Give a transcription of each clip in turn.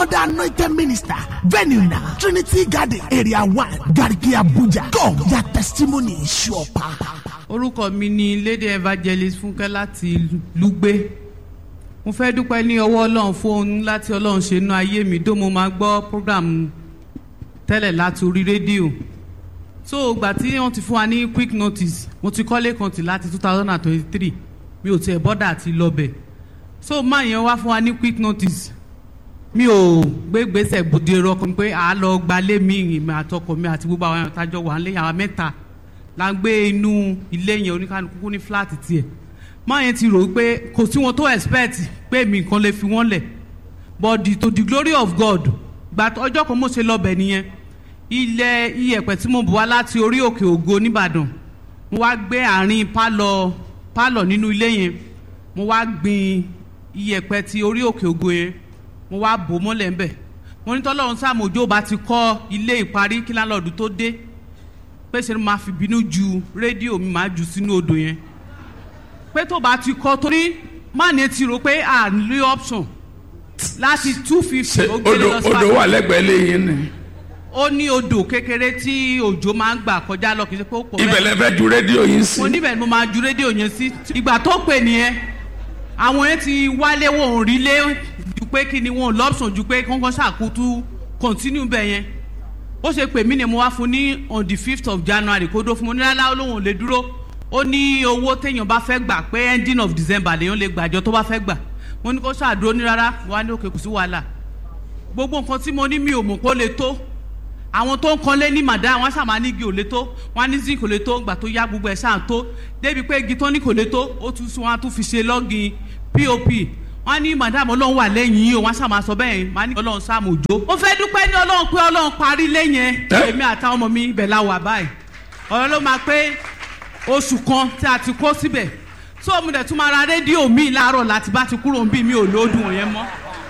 other anointed minister. Venue now, Trinity Garden, Area 1, Garki Abuja. Come, your testimony is sure power. orúkọ mi ni lady evangelist fúnkẹ́ láti lùgbé mo fẹ́ dúpẹ́ ní ọwọ́ ọlọ́run fún ohun láti ọlọ́run ṣe inú ayé mi dó mo máa gbọ́ program tẹ́lẹ̀ láti orí rédíò so ìgbà tí wọ́n ti fún wa ní quick notice mo ti kọ́lé kan tì láti two thousand and twenty-three mi ò tiẹ̀ bọ́dà àti lọ́bẹ̀ so máa yẹn wá fún wa ní quick notice mi ò gbé gbèsè gbòde ẹ̀rọ kan pé à á lọ gbalé mi ìmọ̀ àtọkọ mi àti gbogbo àwọn àtàjọ wà nílé àwọn mẹ́ta la ń gbé inú ilé yẹn oníkanukú ní fúláàtì tiẹ̀ máa yẹn ti rò ó pé kò sí wọn tó expect pé mi nǹkan lè fi wọ́n lẹ̀ but the, to the glory of God gba ọjọ́ kan mo ṣe lọ́bẹ̀ nìyẹn ilẹ̀ iyẹ̀pẹ̀ tí mo bù wá láti orí òkè ògo nìbàdàn mo wá gbé àárín pálọ̀ pálọ̀ nínú ilé yẹn mo wá gbin iyẹ̀pẹ̀ ti orí òkè ògo yẹn mo wá bò mọ́lẹ̀ ńbẹ̀ mo ní tọ́lọ́run sàmójó bá ti kọ́ ilé ìparí kí lálọ́ọ̀dù tó dé pé ṣe ni máa fi bínú ju rédíò mi máa jù sínú odò yẹn pé tó bá ti kọ́ torí má ní ti rò pé à ń lé option láti two fifty ṣe ó gbélé odò lọ sí odò wà lẹ́gbẹ̀ẹ́ lẹ́yìn ni ó ní odò kékeré tí òjò máa ń gbà kọjá lọ kì í ṣe pé ó pọ̀ ibẹ̀ lẹ fẹ́ ju rédíò yín sí mo níbẹ̀ ni mo máa ju rédíò yẹn sí ìgbà tó pè nìyẹn àwọn yẹn ti wálé wọn ò rí lé ju pé kí ni wọn ò lọ́pṣọ̀n ju pé kọ́ńkọ́ ṣàkótú continue bẹ̀ yẹn ó ṣe pè mí ni mo wá fún ní on the fifth of january kó dó fún mo ní rárá olóhùn lè dúró ó ní owó téèyàn bá fẹ́ gbà pé ending of december lèèyàn lè gbàjọ tó bá fẹ́ gbà mo ní kó ṣàdúró ní rárá wà ní òkè kò sí wàhálà gbogbo nǹkan tí mo ní mi ò mọ̀ pé ó lè tó àwọn tó ń kanlé ní màdá wọn ṣàmà ní igi ò lè tó wọn ní zinc kò lè tó gbà tó yá gbogbo ẹ̀ ṣáà tó débi pé igi tó ní kò lè tó ó tún sún wọn á tún fi ṣe lọ́gìn pop wọn ní madam ọlọ́run wà lẹ́yìn yìí o wọn ṣàmà sọ bẹ́ẹ̀ wọn ní ọlọ́run sáàmù òjò. mo fẹ́ dúpẹ́ ní ọlọ́run pé ọlọ́run parí lẹ́yìn ẹ̀ èmi àtàwọn ọmọ mi ibẹ̀ la wà báyìí ọ̀rọ̀ ló máa pé oṣù kan tí a ti kó síbẹ̀ tó mo dẹ̀ tún máa ra rédíò mi láàárọ̀ láti bá ti kúrò ń bí mi ò lóòdùn yẹn mọ́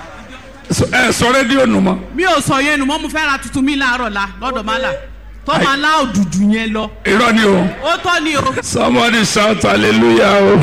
So- ẹ sọ rédíò nù mọ́ mi ò sọ yẹn nu mọ́ mo fẹ́ ra tuntun mi láàárọ̀ la lọ́dọ̀ máa là tó máa lá òdùdù yẹn lọ irọ́ ni o ó tọ́ ni o. somebody shout hallelujah o.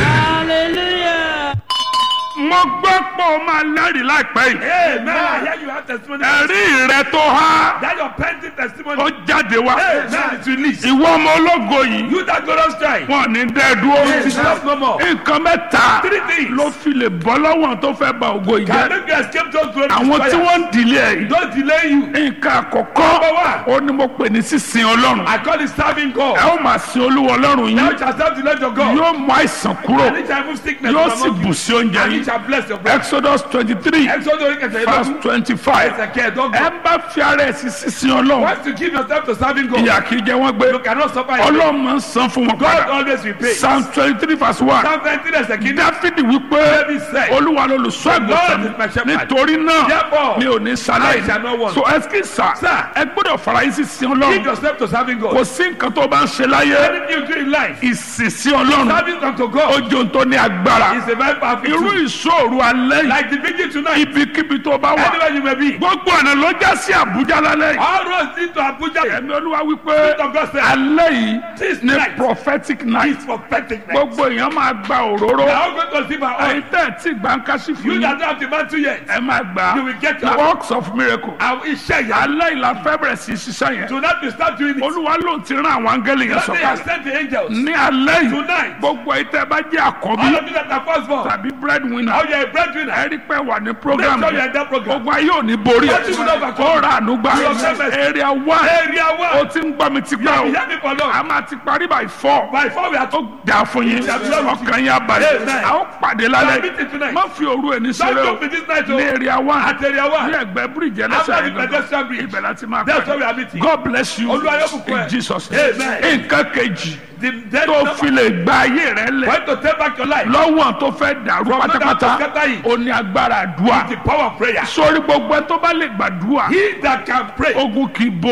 mo gbọ́ pé o máa lẹ́rìí láìpẹ́ yìí. Amen. I hear you have testimony. ẹ̀rí rẹ tó há That your pending testimony. ó jáde wá. Amen. It's released. ìwọ ọmọ ológo yìí You that glorious strike. wọn ní dẹ́ dúró. It stop no more. nǹkan mẹ́ta Three things. ló fi lè bọ́ lọ́wọ́ tó fẹ́ ba ògo yìí Can jẹ́. make you escape those glory àwọn tí destroyers. wọ́n ń dìlé ẹ̀ yìí. Don't delay you. nǹkan àkọ́kọ́ Number one. ó ní mo pè ní sísin ọlọ́run. I call it serving ẹ God. ó máa sin olúwa ọlọ́run Now yín. you shall serve the Lord your God. yóò mú àìsàn kúrò. And it shall remove sickness yóò from sì among bù you. sí oúnjẹ And it yín. shall bless your bread. exodus twenty three Exodus orí kẹsàn-án verse ìlọ́dún. twenty five. Ẹsẹ̀ kẹẹ̀dọ́gbọ̀n. ẹ bá fi ara ẹ̀ sí sísin ọlọ́run. Once you give yourself to serving God, ìyà kì í jẹ wọ́n gbé. you cannot suffer in vain. ọlọ́run máa ń san fún wọn God padà. always repays. psalm twenty three verse one. Psalm 19 ẹsẹ̀ kìíní. dáfídì wípé David said, olúwa lolùṣọ́ Lord àgùntàn is my shepherd. nítorí náà Therefore, mi ò ní I shall ṣaláì not want. so ẹsikí sà Sir. ẹ gbọ́dọ̀ fara yín sí sin Give ọlọ́run yourself to serving kò God. sí nǹkan tó bá ń ṣe láyé Anything you do in life, ìsìsí ọlọ́run serving unto God ojú tó ní agbára is a very powerful irú tool. ìṣòro alẹ́ yìí Like the vigil tonight, ibikíbi tó bá wà anywhere you may be. gbogbo ọ̀nà ló já sí àbújá lálẹ́ yìí All roads lead to Abuja. ẹ̀mí olúwa wípé Spirit of God said, alẹ́ yìí This ní night prophetic night is prophetic night. gbogbo èèyàn máa gba òróró We are all going to receive our ẹ̀yin oil. tẹ́ ẹ̀ tí gbàǹkàṣì fún You yín that don't have the man two years, ẹ máa gbà You will get á your- works of miracle our iṣẹ́ ìyá. alẹ́ ìlà fẹ́ bẹ̀rẹ̀ sí í ṣiṣẹ́ yẹn Tonight we start doing it. olúwa ló ti rán àwọn áńgẹ́lì yẹn God they have sọ̀kalẹ̀ sent the angels. ní alẹ́ yìí Tonight. gbogbo ẹ̀yin tẹ́ ẹ bá jẹ́ àkọ́bí All of you that are firstborn, tàbí breadwinner how you are a breadwinner, ẹ rí pé wà ní program Make sure you're in that program. gbogbo ayé ò ní borí ẹ What you will overcome. ó ra àánú gbà You have never- area one area ó one. ti ń gbọ́ mi ti You pẹ́ have o been hearing for long. a máa ti parí by four By four we are ó dà fún yín shall be done with ọkàn yín abalẹ̀ Amen. a ó pàdé We are lálẹ́ meeting tonight. má fi òru ẹni Don't ṣeré o joke with this night, ní oh. area one At area ní one. ẹgbẹ́ bíríìjì After ẹlẹ́sẹ̀ the pedestrian bridge. ibẹ̀ láti máa That's where we are pàdé meeting. God bless you Olúwa yóò bùkún ẹ. in Jesus Amen. nǹkan kejì The dead tó number. fi lè gba ayé rẹ lẹ̀ Want to take back your life. lọ́wọ́ tó fẹ́ dàrú From that pátápátá to scatter it. ó ní agbára àdúrà The power of prayer. sórí gbogbo ẹ tó bá lè gbàdúrà He that can pray ogun kì í borí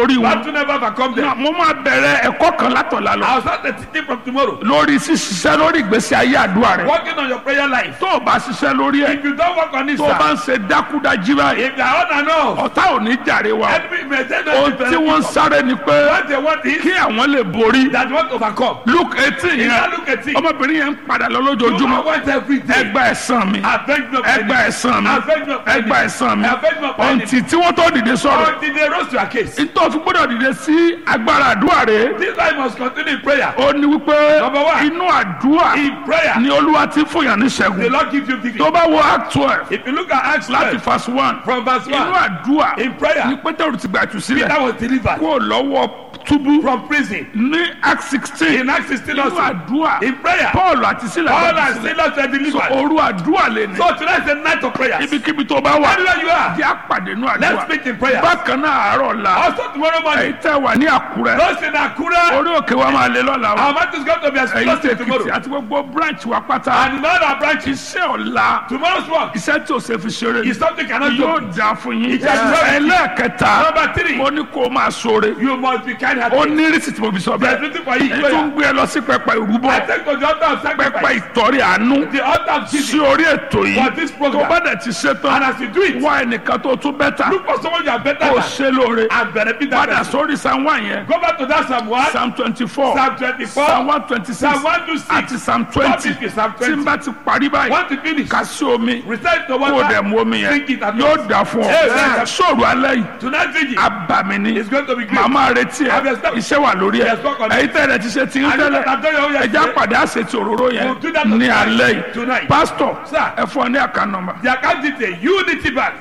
borí wọn. Battle never overcome them. mo máa bẹ̀rẹ̀ ẹ̀kọ́ kan látọ̀la lọ. I'll start the teaching from tomorrow. lórí ṣíṣiṣẹ́ lórí ìgbésí ayé àdúrà rẹ̀. Working on your prayer life. tó o bá ṣiṣẹ́ lórí ẹ̀ If you don't work on it, tó o bá sir, ń ṣe dákúdájí báyìí if you are on and off, ọ̀tá ò ní jàre wa. enemy may say ohun no tí wọ́n ń sáré ni pé What they want is kí àwọn lè borí. that want to overcome. luke eighteen If yẹn you look at it, ọmọbìnrin yẹn ń padà lọ you lójoojúmọ́ want every day. ẹgbà ẹ̀sán mi Avenge me of ẹgbà enemy. ẹ̀sán mi Avenge me of enemy. ẹgbà ẹ̀sán mi Avenge me of enemy. ọ̀ǹtì tí wọ́n tó dìde sọ̀rọ̀ Until they rose to a case. nítorí fi gbọ́dọ̀ dìde sí agbára àdúrà rẹ̀ This life must continue in prayer. ó ní wípé Number one. inú àdúrà In prayer, ni olúwa ti fún yàn ní the ṣẹ́gun Lord gives you victory. tó bá wo act twelve If you look at Acts láti 12, verse one from verse inú 1, àdúrà in prayer, ni pétérù ti gbà jù sílẹ̀ Peter was delivered kó lọ́wọ́ túbú from prison. ní act sixteen In Acts 16 inú also, àdúrà in prayer, paul àti sílẹ̀ all gbà and jù sílẹ̀ sinners were delivered. òru àdúrà lè ní So tonight is a night of prayers. ibikíbi tó bá wà Anywhere you are, jẹ́ àpàdé nínú let's àdúrà meet in prayer. bákan náà àárọ̀ la Also tomorrow èyí morning, tẹ́ wà ní àkúrẹ́ those in Akura, orí òkè wa máa lé lọ́la o our mat is going to be èyí tẹ́ explosive èkìtì tomorrow. àti gbogbo branch wa pátá And in all our branches, iṣẹ́ ọ̀la tomorrow's work iṣẹ́ tí o ṣe fi ṣeré is something cannot yóò do. dá fún yín Ìjà ìjọba. ẹlẹ́ẹ̀kẹta Number three, mo ní kó o máa ṣoore you must be kind ó hearted. ní rísì tí mo fi sọ There's bẹ́ẹ̀ nothing for you. èyí tó ń gbé ẹ lọ sí pẹpẹ ìrúbọ I take to the altar of pẹpẹ sacrifice. ìtọ́rí àánú The altar of sí giving. orí ètò yìí For this tó program. bá dẹ̀ ti ṣe And tán as you do it, wá ẹnìkan tó tún bẹ́tà look for someone you are better kó o than ṣe lóore and benefit that padà person. sórí psalm one yẹn Go back to that Psalm 1, psalm twenty four Psalm 24, psalm one twenty six Psalm 126, àti psalm twenty Psalm 50, Psalm tí n 20. bá ti parí báyìí Want to finish? kà sí omi Recite the kó o dẹ̀ water. mu omi yẹn Drink it at yóò once. dà fún ọ Amen. sóòrù alẹ́ yìí Tonight vigil abàmì ni is going to be great. màmá retí ẹ Have your step. iṣẹ́ wà lórí ẹ Yes, work on it. èyí tẹ́lẹ̀ ti ṣe ti ń And you tẹ́lẹ̀ that don't know yet, ẹja pàdé àṣetì òróró yẹn We'll do that on ní tonight. alẹ́ yìí Tonight. pásítọ̀ Sir. ẹ fún ọ ní àká nọ́mbà The account detail Unity Bank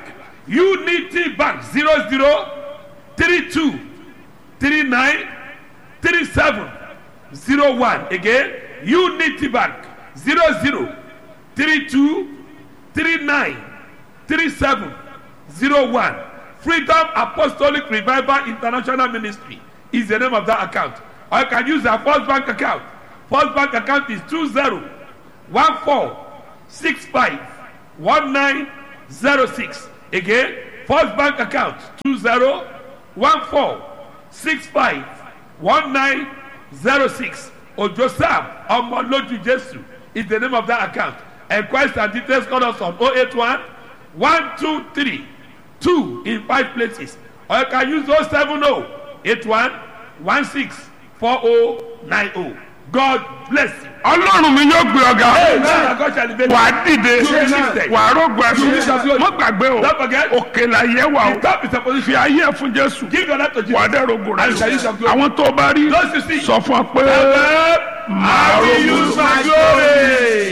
Unity Bank zero zero three two three nine three seven zero one again Unity Bank zero zero three two three nine three seven zero one Freedom Apostolic Revival International Ministry is the name of that account or you can use our First Bank account First Bank account is two zero one four six five one nine zero six again first bank account two zero one four six five one nine zero six ojo sam ọmọlójú jesu is the name of that account enquest and details call us on oh eight one one two three two in five places or you can use oh seven oh eight one one six four oh nine oh god bless you. ọlọ́run mi yóò gbé ọ̀gá Amen. God shall elevate you. wà á dìde Amen. wà á rògbò ẹ̀sùn mọ́ gbàgbé o Don't forget. òkè là yẹ wà The o top is a fi position. ayé ẹ̀ fún jésù Give your life to wà á Jesus. dẹ̀ rògbò rẹ̀ And shall use your glory. àwọn tó bá rí Those you see. sọ fún ọ pé I will use my glory.